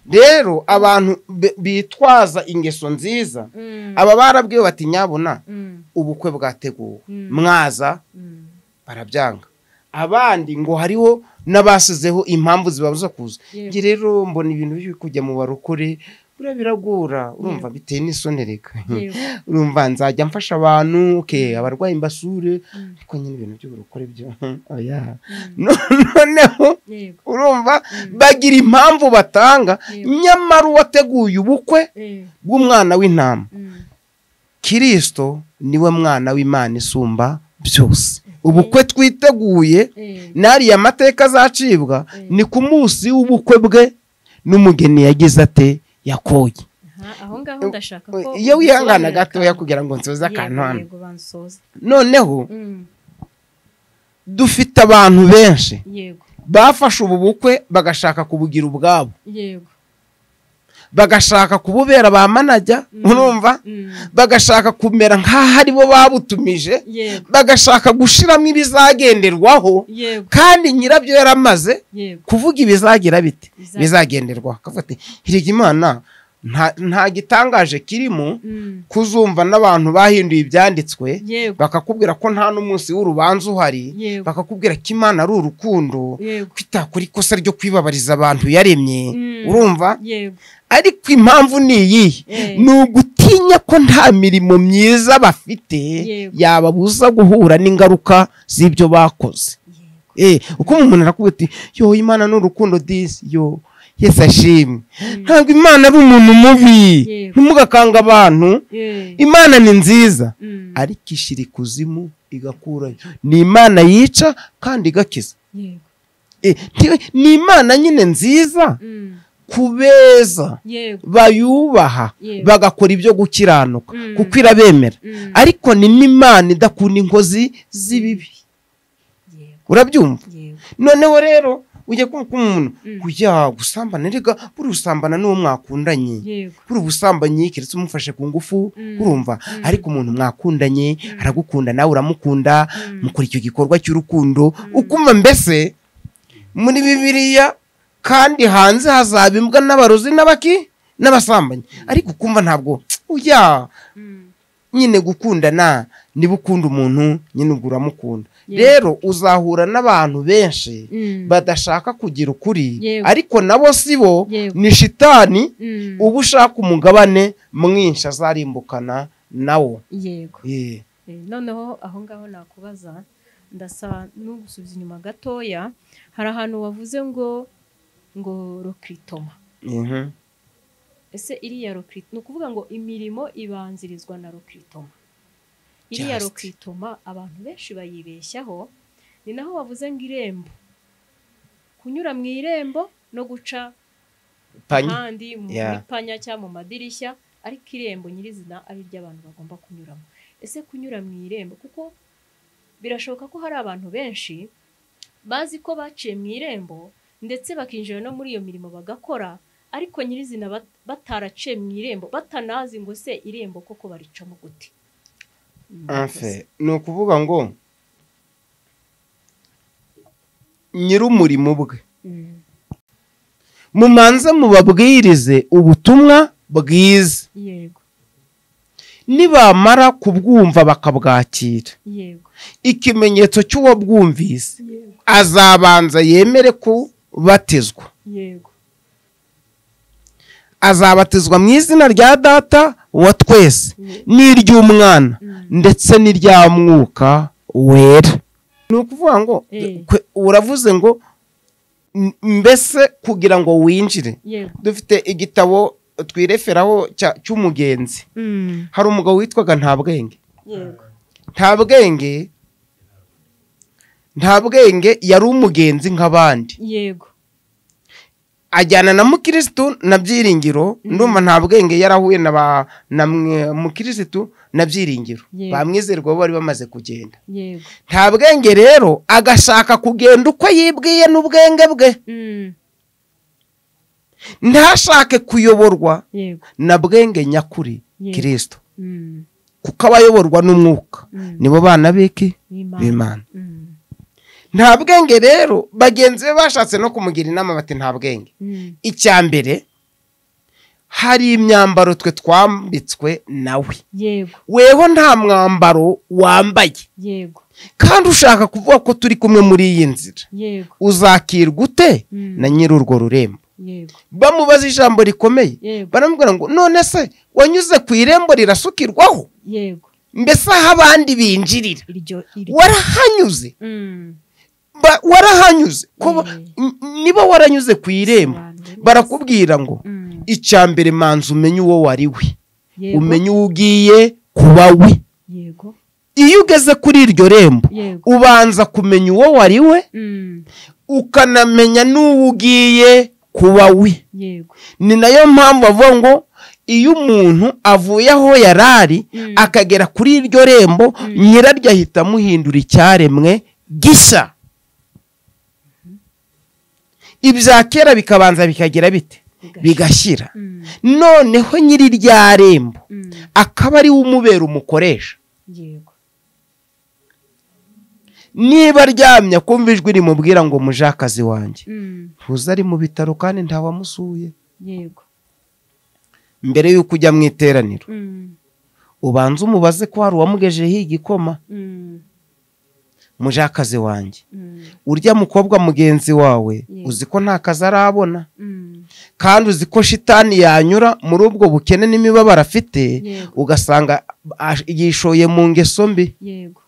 rero abantu be- bitwaza ingeso nziza Mm, aba barabwiwe bati nyabuna mm, ubukwe bwateguwe Mm. mwaza mm. barabyanga abandi ngo hariho n'abasizeho impamvu zibabuza kuza Yego. njye rero mbona ibintu biri kujya mu barokore buriya biragora urumva biteye n'isoni reka Yego. urumva nzajya mfasha abantu okay, abarwayi mbasure Mm. ariko nyine ibintu by'uburokore byo oya noneho yego urumva bagira impamvu batanga Yego. nyamara uwateguye ubukwe Eh, bw'umwana w'intama mm. kirisito niwe mwana w'imana isumba byose ubukwe twiteguye Eh, n'ariya mateka azacibwa ni ku munsi w'ubukwe bwe n'umugeni yagize ate yakoye aha, aho ngaho ndashaka ko iyo wihangana ubisobanurira gatoya akantu. kugira ngo nsoze Yego, akantu hano yego bansoze noneho Mm, dufite abantu benshi yego bafashe ubu bukwe bagashaka kubugira ubwabo yego bagashaka kububera ba manajya Mm. urumva Mm, bagashaka kumera nk'aho ari bo babutumije yego bagashaka gushiramo ibizagenderwaho yego kandi nyirabyo yaramaze yego kuvuga ibizagira bite Bizagenderwaho. bizagenderwaho akavuga ati hirya imana nta nta gitangaje kirimo Mm, kuzumva n'abantu bahinduye ibyanditswe yego bakakubwira ko nta n'umunsi w'urubanza uhari Yego. bakakubwira ko imana ari urukundo yego kwita kuri ikosa ryo kwibabariza abantu yaremye Mm. urumva yego ariko impamvu ni iyi Eh. ni ugutinya ko nta mirimo myiza bafite Yego. yababuza guhura n'ingaruka z'ibyo bakoze Eh, uko umuntu arakubwira ati yo imana ni urukundo disi yo yesi ashimwe ntabwo imana ari umuntu mubi Yego. ntimugakanga abantu Eh, imana ni nziza mm, ariko ishyira ikuzimu igakurayo ni imana yica kandi igakiza yego Eh, nti- ni imana nyine nziza Mm, kubeza yego bayubaha Yego. bagakora ibyo gukiranuka Mm. kuko irabemera Mm. ariko ni n'imana idakunda inkozi z'ibibi yego urabyumva yego noneho rero ujya kumva ko umuntu Mm. kujya gusambana rega buri usambana n'uwo mwakundanye yego kuri ubusambanyi keretse umufashe ku ngufu Mm. urumva ariko umuntu mwakundanye aragukunda nawe uramukunda Mm. mukora icyo gikorwa cy'urukundo ukumva mbese muri bibiliya kandi hanze hazaba imbwa n'abarozi n'abaki n'abasambanyi ariko ukumva ntabwo ujya Mm, nyine gukundana niba ukunda umuntu nyine ubwo uramukunda Yego. rero uzahura n'abantu benshi mm, badashaka kugira ukuri Yego. ariko nabo si bo Yego. ni shitani mm, uba ushaka umugabane mwinshi azarimbukana nawo yego Eh, Eh, noneho aho ngaho nakubaza ndasa n'ugusubiza inyuma gatoya hari ahantu wavuze ngo ngo rokritoma mhm. ese iriya rokritoma ni ukuvuga ngo imirimo ibanzirizwa na rokritoma iriya Just. rokritoma abantu benshi bayibeshyaho ni naho wavuze ngo irembo kunyura mu irembo no guca Panye. kandi mu Yeah. mipanya cyangwa mu madirishya ariko irembo nyirizina ari iry'abantu bagomba kunyuramo ese kunyura mu irembo kuko birashoboka ko hari abantu benshi bazi ko baciye mu irembo ndetse bakinjira no muri iyo mirimo bagakora ariko nyirizina bat- bataraciye mu irembo batanazi ngo se irembo koko baricamo gute Anfe, ni ukuvuga ngo nyir'umurimo bwe Mm, mumanze mubabwirize ubutumwa bwiza yego nibamara kubwumva bakabwakira yego ikimenyetso cy'uwabwumvise yego azabanza yemere kubatizwa yego azabatizwa mu izina rya data wa twese Mm. n'iry'umwana Mm. ndetse n'irya mwuka wera ni ukuvuga ngo Eh. kwe- uravuze ngo m- mbese kugira ngo winjire yego dufite igitabo twireferaho cya- cy'umugenzi Mm, hari umugabo witwaga nta bwenge yego nta bwenge nta bwenge yari umugenzi nk'abandi yego ajyana na mukirisitu na byiringiro ndumva nta bwenge yarahuye na ba na mwe- mukirisitu na byiringiro Yego. bamwizerwa bo bari bamaze kugenda yego nta bwenge rero agashaka kugenda uko yibwiye n'ubwenge bwe Mm, ntashake kuyoborwa yego na bwenge nyakuri Yego. kirisito Mm, kuko abayoborwa n'umwuka mm, nibo bana b'iki Imana. b'imana Mm, nta bwenge rero bagenzi be bashatse no kumugira inama bati nta bwenge mm, icya mbere hari imyambaro twe twambitswe nawe yego weho nta mwambaro wambaye yego kandi ushaka kuvuga ko turi kumwe muri iyi nzira yego uzakirwa ute Mm. na nyiri urwo rurembo yego bamubaza ijambo rikomeye yego baramubwira ngo none se wanyuze ku irembo rirasukirwaho yego mbese aho abandi binjirira iryo iryo warahanyuze Mm, Ba- warahanyuze kuba Mm. n- niba waranyuze ku irembo Sobanura neza. barakubwira ngo mm, icya mbere manza umenye uwo wari we yego umenye uwo ugiye kuba we yego iyo ugeze kuri iryo rembo yego ubanza kumenya uwo wari we Mm, ukanamenya n'uwo ugiye kuba we yego ni nayo mpamvu avuga ngo iyo umuntu avuye aho yari ari Mm. akagera kuri iryo rembo nyiraryo ahita amuhindura icyaremwe gishya ibya kera bikabanza bikagira bite bigashyira Mm, noneho nyiri irya rembo mm, akaba ariwe umubera umukoresha yego niba aryamye akumva ijwi rimubwira ngo muje akazi wanjye Mm, ntuze ari mu bitaro kandi ntawamusuye yego mbere y'uko ujya mu iteraniro Mm, ubanza umubaze ko hari uwamugejejeho igikoma mm, muje akazi wanjye mm, urya mukobwa mugenzi wawe Yego. uzi ko nta kazi arabona mm, kandi uzi ko shitani yanyura muri ubwo bukene n'imibabaro afite Yego. ugasanga ash- yishoye mu ngeso mbi yego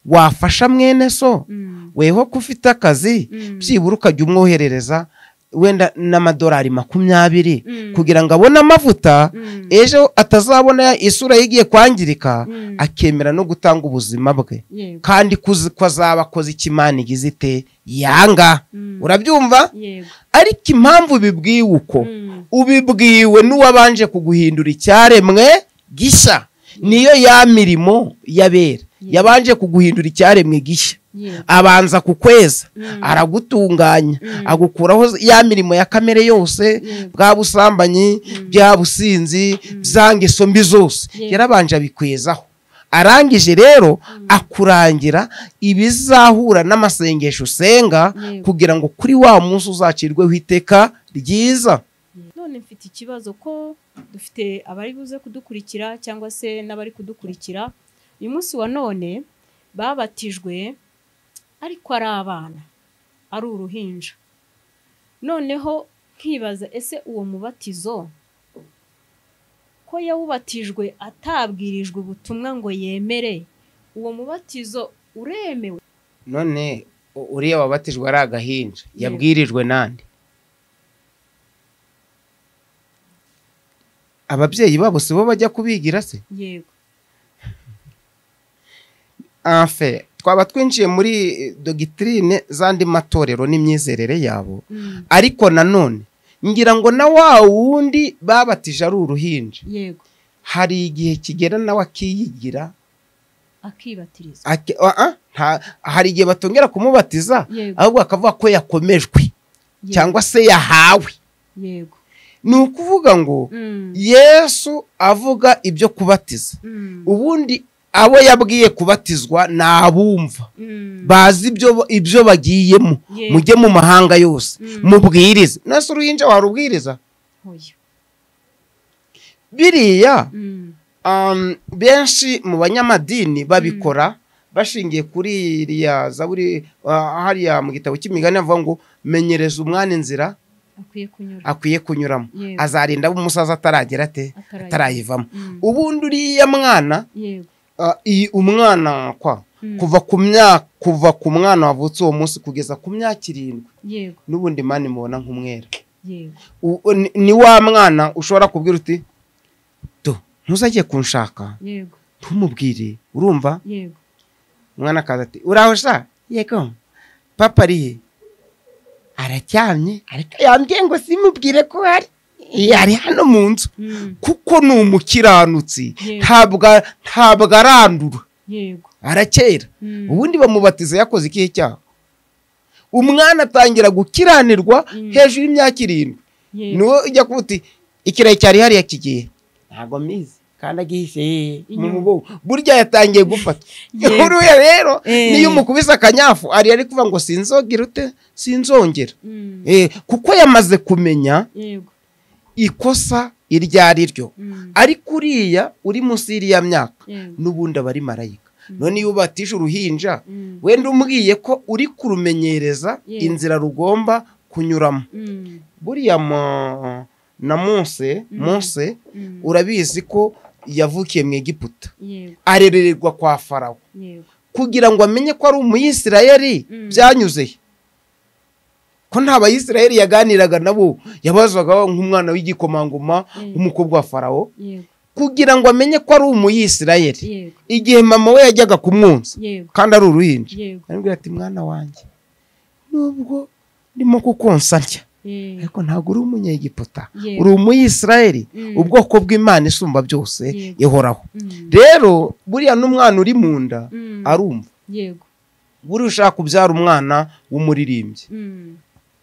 wafasha mwene so Mm, weho ko ufite akazi Mm. byibura ukajya umwoherereza wenda n'amadolari makumyabiri Mm. kugira ngo abone amavuta Mm. ejo atazabona isura ye igiye kwangirika Mm. akemera no gutanga ubuzima bwe yego kandi kuzi- ko azaba akoze icyo imana igize ite yanga Mm. urabyumva yego ariko impamvu ubibwiwe uko Mm. ubibwiwe n'uwabanje kuguhindura icyaremwe gishya niyo ya mirimo y'abera yabanje kuguhindura icyaremwe gishya yego abanza kukweza Mm. aragutunganya Mm. agukuraho ya mirimo ya kamere yose Yego. bwa busambanyi bya businzi bya ngeso mbi zose Yego. yarabanje abikwezaho arangije rero akurangira ibizahura n'amasengesho usenga Yego. kugira ngo kuri wa munsi uzacirweho iteka ryiza none mfite ikibazo ko dufite abari buze kudukurikira cyangwa se n'abari kudukurikira uyu munsi wa none babatijwe ariko ari abana ari uruhinja noneho nkibaza ese uwo mubatizo ko yawubatijwe atabwirijwe ubutumwa ngo yemere uwo mubatizo uremewe none u- uriya wabatijwe ari agahinja Yego. yabwirijwe nande ababyeyi babo si bo bajya kubigira se yego afe twaba twinjiye muri eh, dogitrine z'andi matorero n'imyizerere yabo Mm, ariko nanone ngira ngo na wa wundi babatije ari uruhinja yego hari igihe kigera nawe akiyigira akibatiriza aki- ah, ah, nta- hari igihe batongera kumubatiza Yego. ahubwo akavuga ko yakomejwe Yego. cyangwa se yahawe yego ni ukuvuga ngo Mm, yesu avuga ibyo kubatiza mm, ubundi abo yabwiye kubatizwa ni abumva mm. bazi ibyo ibyo bagiyemo Yego. mujye mu mahanga yose Mm. mubwirize nase uruhinja warubwiriza Oya. biriya Mm, um, benshi mu banyamadini babikora bashingiye kuri iriya zaburi uh, hariya mu gitabo cy'imigani avuga ngo menyereza umwana inzira akwiye kunyura akwiye kunyuramo Yego. azarinda abo umusaza ataragera ate Atarayiva. atarayivamo Mm. ubundi uriya mwana yego uh, iyi umwana kwa Mm. kuva ku myaka kuva ku mwana wavutse uwo munsi kugeza ku myaka irindwi yego n'ubundi mani mubona nk'umwera yego U- ni- ni wa mwana ushobora kubwira uti do ntuzagiye kunshaka yego ntumubwire urumva yego umwana akaza ati uraho sha yego papa ari he aracyamye ariko yambwiye ngo simubwire ko hari yari hano mu nzu Mm. kuko ni umukiranutsi Yego. ntabwo ntabwo arandura yego arakera Mm. ubundi bamubatiza yakoze ikihe cyaha umwana atangira gukiranirwa Mm. hejuru y'imyaka irindwi yego niwo ujya kuba uti ikirayi cyari hariya kigiye ntabwo mbizi kandi agihise mu Inyuma. mugongo burya yatangiye gufata Yego. uriya rero Eh. niyo umukubise akanyafu ari ari kuvuga ngo sinzongera ute sinzongera Mm. Eh, kuko yamaze kumenya yego ikosa iryo ari ryo Mm. ariko uriya uri munsi y'iriya myaka yego n'ubundi aba ari marayika Mm. none iyo ubatije uruhinja Mm. wenda umubwiye ko uri kurumenyereza Yewe. inzira rugomba kunyuramo Mm. buriya mu- na munse Mhm. munse Mm. urabizi ko yavukiye mu egiputa yego arerererwa kwa farawo yego kugira ngo amenye ko ari umuyisirayeli Mhm. byanyuze he. ko nta bayisirayeli yaganiraga nabo yabazwaga nk'umwana w'igikomangoma Mm. w'umukobwa wa farawo yego kugira ngo amenye ko ari umuyisirayeli yego igihe mama we yajyaga kumwonsa yego kandi ari uruhinja yego arambwira ati mwana wanjye nubwo ndimo kukonsa ntya yego ariko ntabwo uri umunyegiputa Yego. uri umuyisirayeli Mm. ubwoko bw'imana isumba byose Yego. ihoraho Mm. rero buriya n'umwana uri mu nda Mm. arumva yego buriya ushaka kubyara umwana w'umuririmbyi Mm.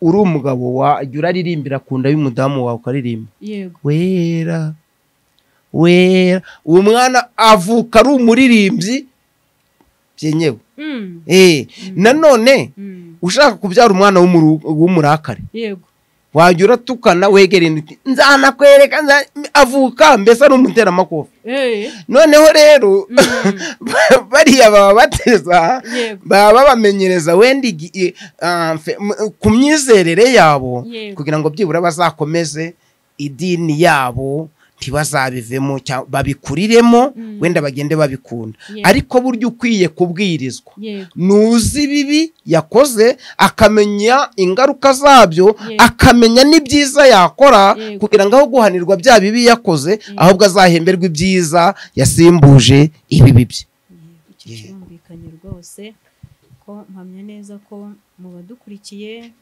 uri umugabo wajya uraririmbira ku nda y'umudamu wawe ukaririmba yego wera wera uwo mwana avuka ari umuririmbyi byenyewe Mm. Eh, nanone Mm. ushaka kubyara umwana w'umuru- w'umurakare yego wajya uratukana wegera inda uti nzanakwereka nza-" avuka mbese ari umuteramakofe Eh. noneho rero Mm. bariya baba bateza yego baba babamenyereza wenda igi- i- ah, fe- m- ku myizerere yabo Yego. kugira ngo byibura bazakomeze idini yabo ntibazabivemo cyangwa babikuriremo Mm. wenda bagende babikunda Yego. ariko burya ukwiye kubwirizwa yego nuzi ibibi yakoze akamenya ingaruka zabyo Yego. akamenya n'ibyiza yakora Yego. kugira ngo aho guhanirwa bya bibi yakoze ahubwo azahemberwa ibyiza yasimbuje ibibi bye icyo kirumvikanye rwose ko mpamya neza ko mu badukurikiye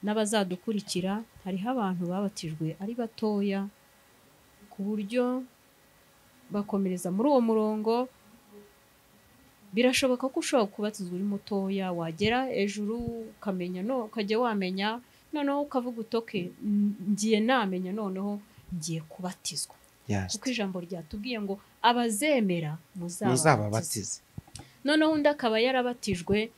n'abazadukurikira hariho abantu babatijwe ari batoya ku buryo bakomereza muri uwo murongo birashoboka ko ushobora kubatizwa uri mutoya wagera hejuru ukamenya no ukajya wamenya noneho ukavuga utoke "N- ngiye namenya noneho ngiye kubatizwa kuko ijambo ryatubwiye ngo abazemera muzababatize muzababatize noneho undi akaba yarabatijwe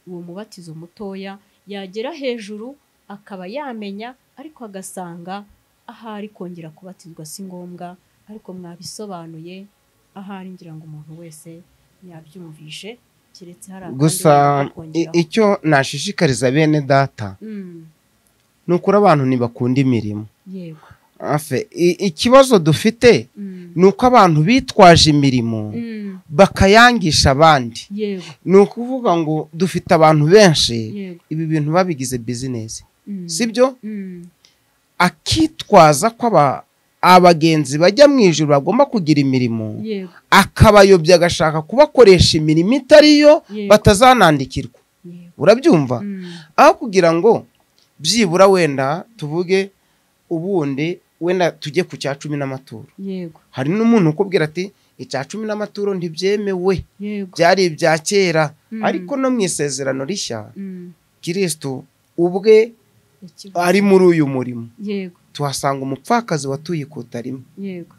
uwo mubatizo mutoya yagera hejuru akaba yamenya ariko agasanga ahari kongera kubatizwa si ngombwa ariko mwabisobanuye ahari ngira ngo umuntu wese yabyumvishe keretse hari akandi gusa wenda i- bakongeraho. icyo nashishikariza bene data Mm, ni ukuri abantu ntibakunda imirimo yego Afe, i- ikibazo dufite Mm, ni uko abantu bitwaje imirimo mm, bakayangisha abandi yego ni ukuvuga ngo dufite abantu benshi yego ibi bintu babigize bizinesi Mm, sibyo mm, akitwaza ko aba- abagenzi bajya mu ijoro bagomba kugira imirimo yego akabayobya agashaka kubakoresha imirimo itari yo Yego. batazanandikirwa yego urabyumva Mm, aho kugira ngo byibura wenda tuvuge ubundi wenda tujye ku cya cumi n'amaturo yego hari n'umuntu ukubwira ati icya cumi n'amaturo ntibyemewe yego byari ibya kera Mm. ariko no mu isezerano rishya Mm, kirisitu ubwe ikigo. ari muri uyu murimo yego tuhasanga umupfakazi watuye ikuta rimwe yego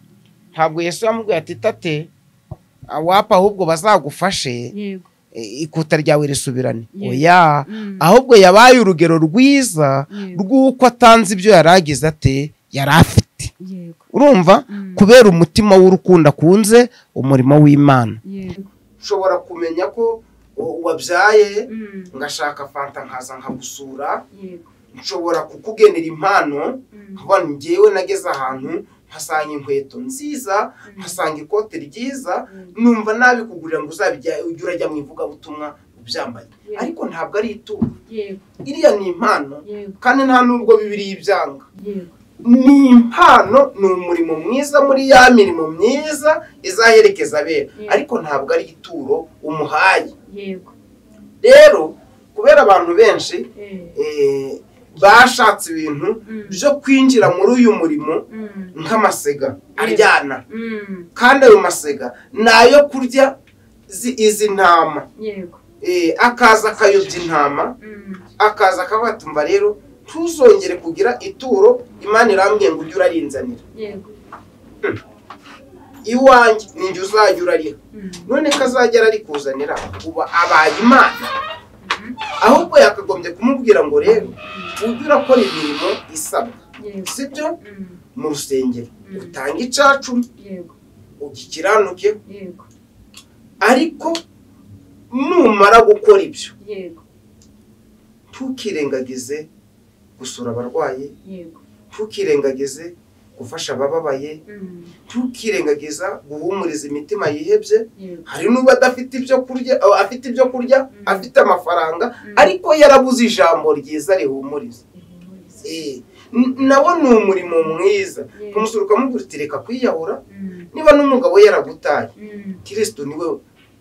ntabwo yesu yamubwiye ati tate awapa ahubwo bazagufashe yego e, ikuta ryawe risubirane Yego. oya Mm. ahubwo yabaye urugero rwiza Yego. rw'uko atanze ibyo yari agize ate yari afite yego urumva Mm. kubera umutima w'urukundo akunze umurimo w'imana yego ushobora kumenya ko wabyaye Mm, ngashaka fanta nkaza nkagusura yego nshobora kukugenera impano Mm. nkavuga nti ngewe nageze ahantu nkasanga inkweto nziza nkasanga ikote ryiza Mm. numva nabikugurira ngo uzabijya ujye urajya mu ivugabutumwa ubyambaye Yeah. ariko ntabwo ari ituro yego iriya ni impano yego kandi nta nubwo bibiri ibyanga yego ni impano ni umurimo mwiza muri ya mirimo myiza izaherekeza abera Yeah. ariko ntabwo ari ituro umuhaye yego rero kubera abantu benshi eh, eh, bashatse ibintu mm, byo kwinjira muri uyu murimo mm, nk'amasega Yeah. aryana mm, kandi ayo masega ni ayo kurya zi- izi ntama yego Eh, akaza akayobya intama mm, akaza akabatumva rero ntuzongere kugira ituro imana irambwiye ngo ujye urarinzanira yego iwanjye ninjye uzajya urariha mm, none ko azajya ararikuzanira uba abaye imana mhm, ahubwo yakagombye kumubwira ngo rero ujye urakora imirimo isabwa yego sibyo mm, mu rusengero Mm. utange icacumi yego ugikiranuke yego ariko numara gukora ibyo yego ntukirengagize gusura abarwayi yego ntukirengagize gufasha abababaye mm, ntukirengagiza guhumuriza imitima yihebye yego hari n'ubwo adafite ibyo kurya aba afite ibyo kurya Mm. afite amafaranga Mm. ariko yarabuze ijambo ryiza rihumuriza ihumurize, Eh, n- nawo ni umurimo mwiza Yeah. kumusura ukamubwira uti reka kwiyahura mm, niba n'umugabo we yaragutaye mm, kirisito niwe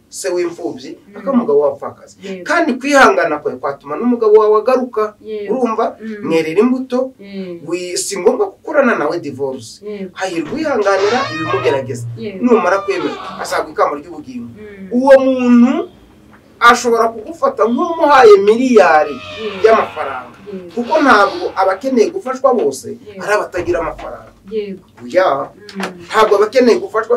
se w'imfubyi Mm. akamugabo wapfakaza yego kandi kwihangana kwawe kwatuma n'umugabo wawe agaruka yego urumva Mm. mwerera imbuto yego wi- si ngombwa gukorana nawe divorce yego hahirwa uyihanganira ibimugerageza yego numara kwemera azagwa ikamba ry'ubugingo mm, uwo muntu ashobora kugufata nk'umuhaye miliyari yego y'amafaranga yego kuko ntabwo abakeneye gufashwa bose Yeah. ari abatagira amafaranga yego oya mm, ntabwo abakeneye gufashwa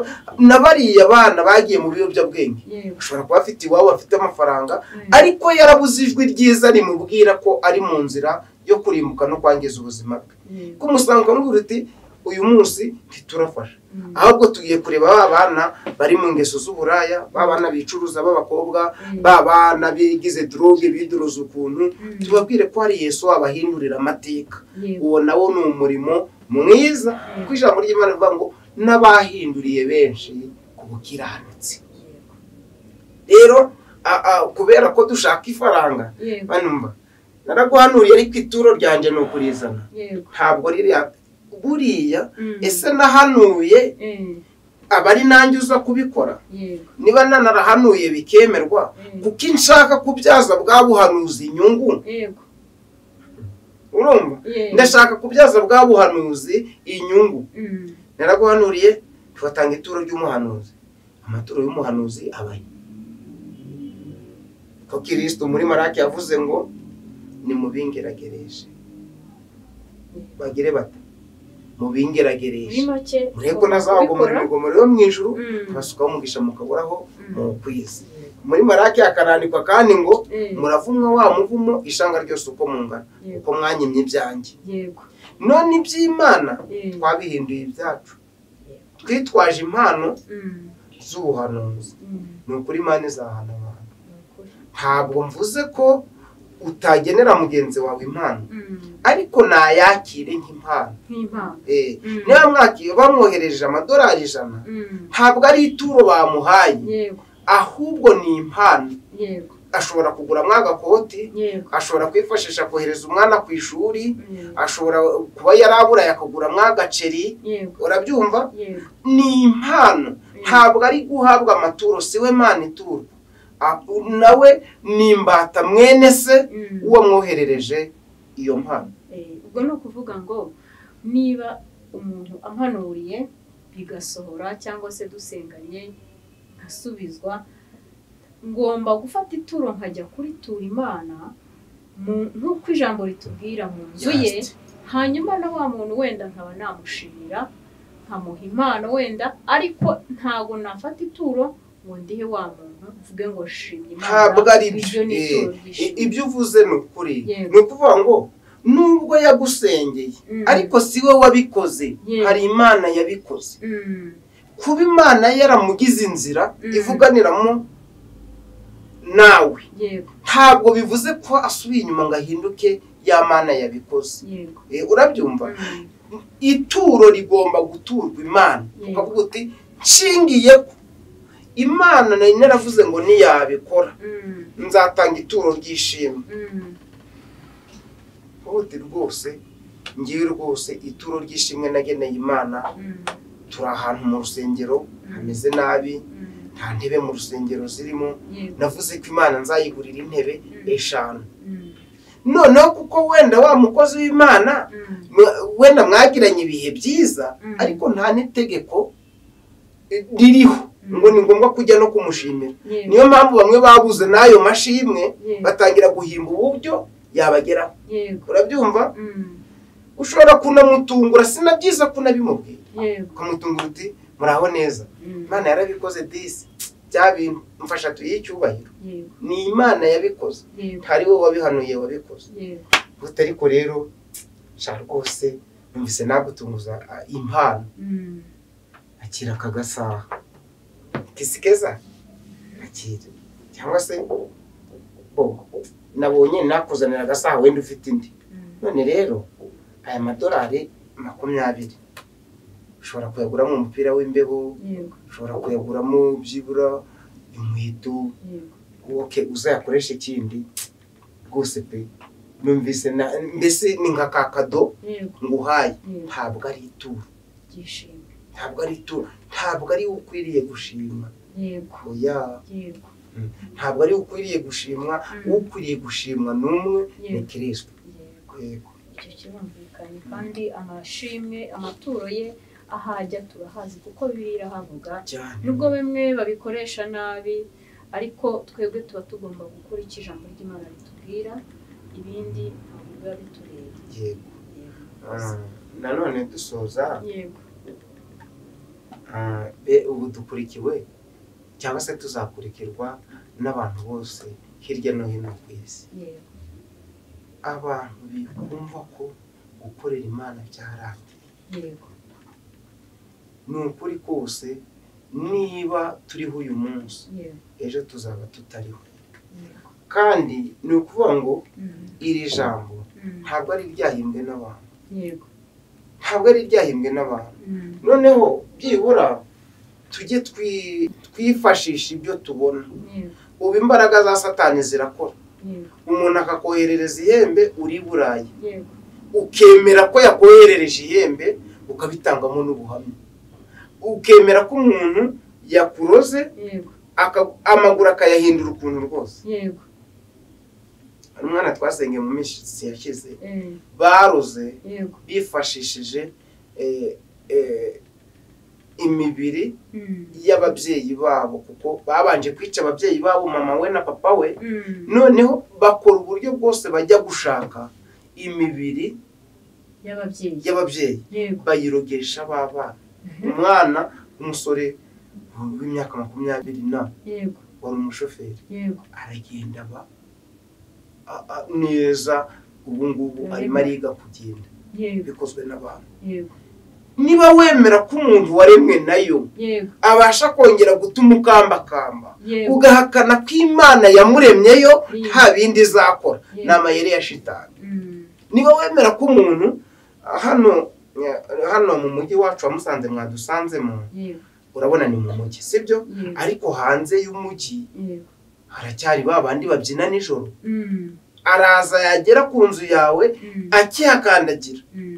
na bariya bana bagiye mu biyobyabwenge yego ushobora kuba afite iwabo afite amafaranga mm, ariko yarabuze ijwi ryiza rimubwira ko ari mu nzira yo kurimbuka no kwangiza ubuzima bwe yego kumusanga ukamubwira uti uyu munsi ntiturafasha mm, ahubwo tugiye kureba ba bana bari mu ngeso z'uburaya ba bana bicuruza b'abakobwa mm, ba bana bigize droge biduruza ukuntu mm, tubabwire ko hari yesu wabahindurira amateka yego uwo nawo ni umurimo mwiza kuko ijambo ry'imana rivuga ngo n'abahinduriye benshi ku bukiranutsi rero a- a- kubera ko dushaka ifaranga yego banumva naraguhanuriye ariko ituro ryanjye ni ukurizana yego ntabwo ririya buriya mm, ese nahanuye eh, aba ari nanjye uza kubikora yego niba nanarahanuye bikemerwa Mm. kuko nshaka kubyaza bwa buhanuzi inyungu yego urumva Yeah. ndashaka kubyaza bwa buhanuzi inyungu mm, naraguhanuriye tugatanga ituro ry'umuhanuzi amaturo y'umuhanuzi abaye ko kirisito muri marake yavuze ngo nimubingeragereje bagire bati mubingeragereje muri make mureko nazabagomora imigomero yo mu ijuru Mm. abasukaho umugisha mukaburaho Mm. mu kwezi muri marake hakanandikwa kandi ngo Eh. muravumwa wa muvumo ishanga ryose uko mungana Yego. uko mwanyimye ibyanjye yego none iby'imana Eh. twabihinduye ibyacu twitwaje impano mm, z'ubuhanuzi mm, ni ukuri imana izahana abantu ni ukuri. ntabwo mvuze ko utagenera mugenzi wawe impano Mm, ariko nayakire nk'impano nk'impano Eh, Mm. niba mwaki- bamwohereje amadolari ijana Mm, ntabwo ari ituro bamuhaye yego ahubwo ni impano yego ashobora kugura agakoti yego ashobora kwifashisha kohereza umwana ku ishuri Mm, ashobora kuba yarabura yakagura agaceri yego urabyumva yego ni impano ntabwo ari guhabwa amaturo si we mana iturwa A- nawe ni imbata mwene se Mm. uwo mwoherereje iyo mpano Eh, ubwo ni ukuvuga ngo niba umuntu ampanuriye bigasohora cyangwa se dusenganye nkasubizwa ngomba gufata ituro nkajya kuritura imana mu- nk'uko ijambo ritubwira mu nzu ye Just. hanyuma na wa muntu wenda nkaba namushimira nkamuha impano wenda ariko ntabwo nafata ituro ngo ndihe wa muntu mvuge ngo shimye imana ntabwo ari iryo byo ni Eh, ituro i- ry'ishimwe. ibyo uvuze ni ukuri Yego. ni ukuvuga ngo nubwo yagusengeye Mm. ariko si we wabikoze Yego. hari imana yabikoze Mm, kuba imana yaramugize inzira Mm. ivuganiramo nawe yego ntabwo bivuze ko asubiye inyuma ngo ahinduke ya mana yabikoze yego Eh, urabyumva Mm, ituro rigomba guturwa imana Yego. ukavuga uti nshingiye ko imana nari naravuze ngo ntiyabikora mm, nzatanga ituro ry'ishimwe mm, uti rwose ngiye rwose ituro ry'ishimwe nageneye imana mm, turi ahantu mu rusengero hameze nabi mm, nta ntebe mu rusengero zirimo yego navuze ko imana nzayigurira intebe eshanu Mm, noneho kuko wenda wa mukozi w'imana mm, mwa- wenda mwagiranye ibihe byiza Mm. ariko nta n'itegeko eh, ririho Mm. ngo ni ngombwa kujya no kumushimira yego niyo mpamvu bamwe babuze n'ayo mashimwe yego, batangira guhimba uburyo yabageraho yego urabyumva Mm, ushobora kunamutungura sinabyiza ko unabimubwiye yego ukamutungura uti muraho neza Mm, imana yarabikoze disi bya bintu mfasha tuyihe icyubahiro yego ni imana yabikoze yego hari wowe wabihanuye wabikoze yego guta ariko rero sha rwose numvise nagutunguza ah, impano Mm, akira aka gasaha kisi keza akira cyangwa se bo nabonye nakuzanira agasaha wenda ufite indi mm, none rero aya madolari makumyabiri ushobora kuyaguramo umupira w'imbeho yego ushobora kuyaguramo byibura inkweto yego woke uzayakoresha ikindi rwose pe numvise na mbese ni nka ka kado yego nguhaye yego ntabwo ari ituro byishimo ntabwo ari ituro ntabwo ari wowe ukwiriye gushima yego oya yego ntabwo ari wowe ukwiriye gushimwa Mm. uwo ukwiriye gushimwa n'umwe ni yego kiriswe yego yego icyo kirumvikanye kandi amashimwe amaturo ye ahajya turahazi kuko bibiliya havuga cyane nubwo bamwe babikoresha nabi ariko twebwe tuba tugomba gukurikira ijambo ry'imana ritubwira ibindi ntabwo biba bitureba yego Ah, nanone dusoza yego ah, be ubu dukurikiwe cyangwa se tuzakurikirwa n'abantu bose hirya no hino ku isi yego abantu bumva ko gukorera imana byarambye yego ni ukuri kose niba turiho uyu munsi yego ejo tuzaba tutariho yego kandi ni ukuvuga ngo Mm, iri jambo mm, ntabwo ari iryahimbwe n'abantu yego ntabwo ari iryahimbwe n'abantu Mm, noneho byibura tujye twi- twifashisha ibyo tubona yego ubu imbaraga za satani zirakora yego umuntu akakoherereza ihembe uri i burayi yego ukemera ko yakoherereje ihembe ukabitangamo n'ubuhamya ukemera ko umuntu yakuroze yego aka- amaguru akayahindura ukuntu rwose yego hari umwana twasengeye mu minsi yashize eh, baroze yego bifashishije eh, eh, imibiri Mm, y'ababyeyi babo kuko babanje kwica ababyeyi babo mama we na papa we mm, noneho bakora uburyo bwose bajya gushaka imibiri y'ababyeyi y'ababyeyi yego bayirogesha b'abana umwana w'umusore w'imyaka makumyabiri na yego wari umushoferi yego aragenda aba a- a- neza ubu ngubu arimo ariga kugenda yego bikozwe n'abantu yego niba wemera ko umuntu waremwe nayo yego abasha kongera gutuma ukambakamba yego ugahakana ko imana yamuremyeyo Yego. nta bindi izakora ni yego amayeri ya shitani Mm, niba wemera ko umuntu hano hano mu mujyi wacu wa musanze mwadusanzemo yego urabona ni mu mujyi sibyo yego ariko hanze y'umujyi yego haracyari ba bandi babyina nijoro Mm, araza yagera ku nzu yawe mm, akihakandagira mm,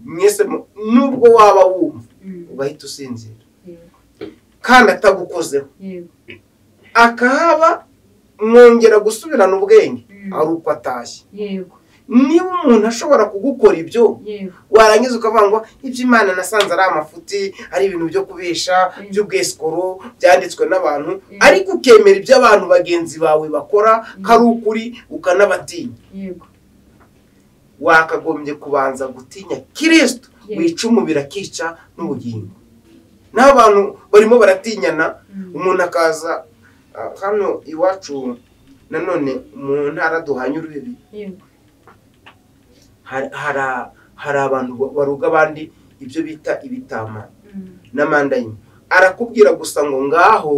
mwese mu- nubwo waba wumva mm, ugahita usinzira yego kandi atagukozeho yego akahaba mwongera gusubirana ubwenge Mm, ari uko atashye yego niba umuntu ashobora kugukora ibyo yego warangiza ukavuga ngo ibyo imana nasanze ari amafuti ari ibintu byo kubesha Mm. by'ubwesikoro byanditswe n'abantu Mm. ariko ukemera ibyo abantu bagenzi bawe bakora ko ari ukuri ukanabatinya yego wakagombye kubanza gutinya kirisito Yeah. wica umubiri akica n'ubugingo naho abantu barimo baratinyana Mm, umuntu akaza ah, hano iwacu nanone mu ntara duhanye urubibi yego hari hari- hari abantu ba- baruga abandi ibyo bita ibitama Mm, n'amandayini arakubwira gusa ngo ngaho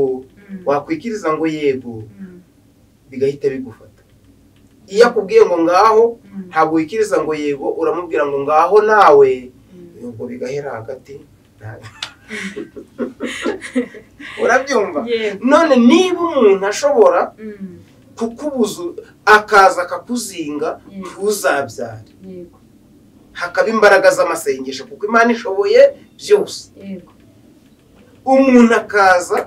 mm, wakwikiriza ngo yego mm, bigahita bigufata iyo akubwiye ngo ngaho Mm. ntabwo wikiriza ngo yego uramubwira ngo ngaho nawe ubwo bigahera hagati nta- urabyumva Yego. none niba umuntu ashobora Mm. kukubuza akaza akakuzinga Mm. ntuzabyare Yego. hakaba imbaraga z'amasengesho kuko imana ishoboye byose Yego. umuntu akaza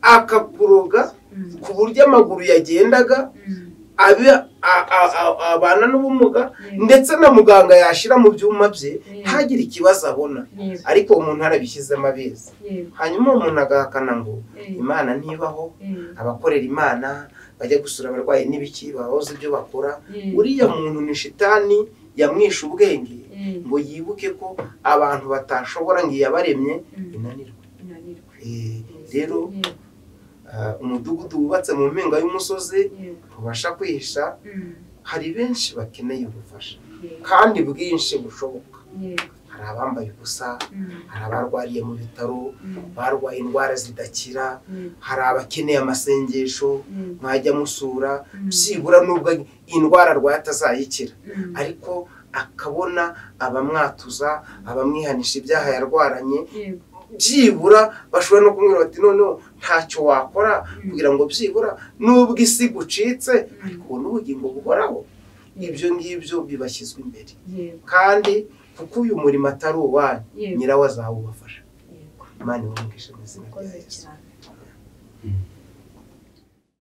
akakuroga Mm. ku buryo amaguru yagendaga Mm. abe a- a- a- abana n'ubumuga Yego. ndetse na muganga yashyira mu byuma bye Yego. ntagire ikibazo abona Yego. ariko umuntu arabishyizemo abizi Yego. hanyuma uwo muntu agahakana ngo Yego. imana ntibaho Yego. abakorera imana bajya gusura abarwayi n'ibiki babahoze ibyo bakora Yego. uriya muntu ni shitani yamwishe ubwenge Yego. ngo yibuke ko abantu batashobora ngo iyabaremye Mm. inanirwe Inanirwa. Eh, rero Yego. ah, umudugudu wubatse mu mpinga y'umusozi Yego. ntubasha kwihisha Mm. hari benshi bakeneye ubufasha Yego. kandi bwinshi bushoboka Yego. hari abambaye ubusa Mm. hari abarwariye mu bitaro Mm. barwaye indwara zidakira Yego. hari abakeneye Yego. amasengesho mwajya musura Mm. byibura n'ubwo indwara arwaye atazayikira Mm. ariko akabona abamwatuza abamwihanisha ibyaha yarwaranye Yego. byibura bashobora no kumwira bati noneho ntacyo wakora Mm. kugira ngo byibura n'ubwo isi gucitse Mm. ariko ubona ubugingo buhoraho ibyo ngibyo bibashyizwe imbere Yego. kandi kuko uyu murimo atari uwanyu Yego. nyirawo azawubafasha Yego. imana ibumugisha mu izina rya Urakoze yesu cyane.